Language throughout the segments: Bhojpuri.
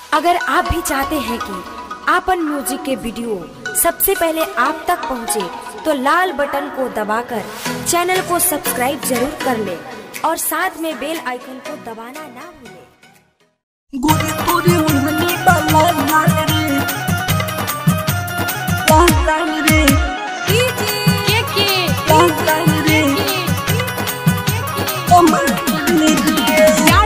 अगर आप भी चाहते हैं कि आपन म्यूजिक के वीडियो सबसे पहले आप तक पहुंचे, तो लाल बटन को दबाकर चैनल को सब्सक्राइब जरूर कर ले और साथ में बेल आइकन को दबाना ना भूलें। गोरी तोरी उन्हनी बाला लाल रे लाल लाल रे लाल लाल रे अमर लाल रे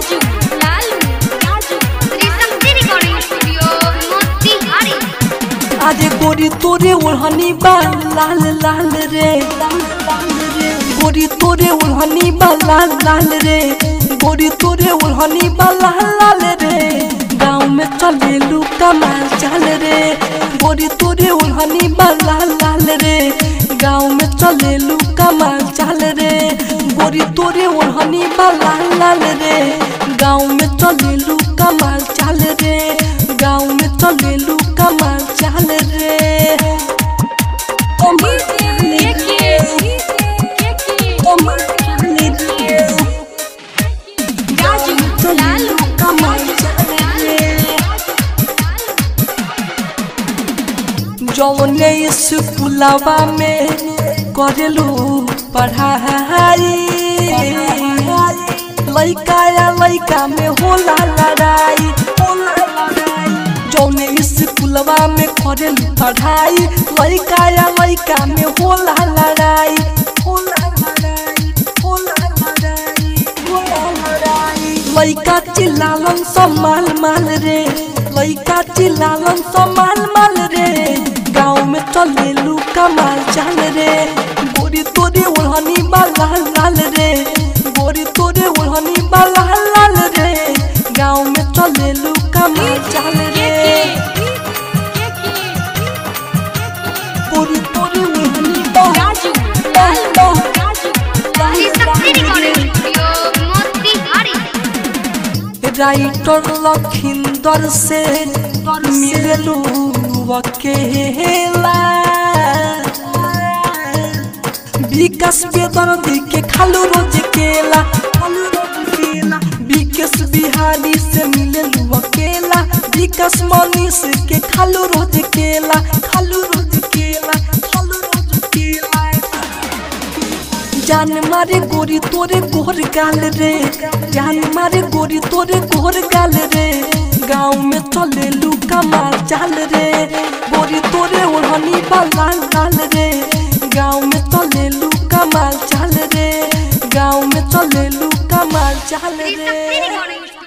आज गोरी तोरे उन्हनी बाल लाल लाल रे गोरी तोरे उन्हनी बाल लाल लाल रे गोरी तोरे उन्हनी बाल लाल लाल रे गाँव में चले लू कमाल चाल रे गोरी तोरे उन्हनी बाल लाल लाल रे गाँव में चले लू कमाल चाल रे गोरी तोरे उन्हनी बाल लाल लाल रे गाँव में चले लू कमाल चाल रे गाँव में चले लू कमाल चाल रे कमाल चाल रे कमाल चाल रे चले लू कमाल चाल रे जौने स्कूलवा में करेलू पढ़ाई लइका या लइका में होला लड़ाई होला लड़ाई जौने स्कूलवा में करेलू पढ़ाई लइका या लइका में होला लड़ाई होला लड़ाई होला लड़ाई होला लड़ाई लइका चिल्लालन सब माल माल रे लइका चिल्लालन सब माल माल रे गाँव में चले लू कमाल चाल रे गोरी तोरे ओढ़नी बा लाल लाल रे गोरी तोरे ओढ़नी बा लाल लाल रे गाँव में चले लू कमाल चाल रे गोरी तोरे ओढ़नी बा लाल लाल राइटर लखिंदर से मिललू अकेला विकास बेदर्दी के खालू रोज केला खालू रोज केला विकास बिहारी से मिललू अकेला विकास मनीष के खालू रोज केला खालू रोज केला खालू रोज केला जान मारे गोरी तोरे गोर गाल रे जान मारे गोरी तोरे गोर गाल रे गाँव में चले लू कमाल चाल रे गोरी तोरे ओढ़नी बा लाल लाल रे गाँव में चले लू कमाल चाल रे गाँव में चले लू कमाल चाल रे